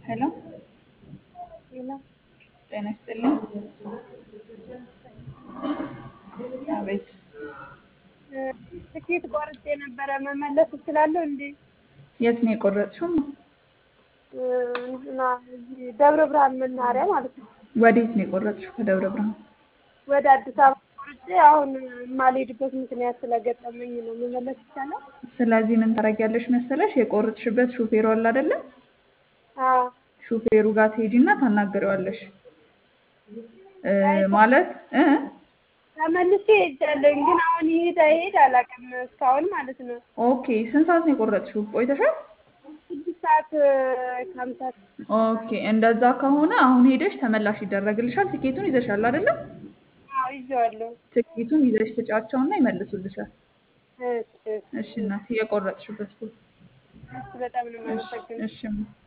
ሄሎ ሌላ ጤና ይስጥልኝ። አቤት ትኬት ቆርጬ ነበረ መመለስ እችላለሁ እንዴ? የት ነው የቆረጥሽው? እና እዚህ ደብረ ብርሃን መናኸሪያ ማለት ነው። ወዴት ነው የቆረጥሽው? ከደብረ ብርሃን ወደ አዲስ አበባ ቆርጬ አሁን የማልሄድበት ምክንያት ስለገጠመኝ ነው። መመለስ ይቻላል? ስለዚህ ምን ታደርጊያለሽ መሰለሽ? የቆረጥሽበት ሹፌሩ አለ አይደለ? አዎ ሹፌሩ ጋር ትሄጂና ታናግሪዋለሽ እ ማለት እ ተመልሼ ሄጃለሁ፣ ግን አሁን ይሄድ አይሄድ አላውቅም እስካሁን ማለት ነው። ኦኬ ስንት ሰዓት ነው የቆረጥሽው? ቆይተሻል? ስድስት ሰዓት ከሀምሳ ኦኬ እንደዛ ከሆነ አሁን ሄደሽ ተመላሽ ይደረግልሻል። ትኬቱን ይዘሻል አይደለ? አዎ ይዤዋለሁ። ትኬቱን ይዘሽ ትጫቸውና ይመልሱልሻል። እሺ እሺ እናቴ የቆረጥሽበት ቦታ እሺ፣ በጣም ነው የማመሰግነው። እሺ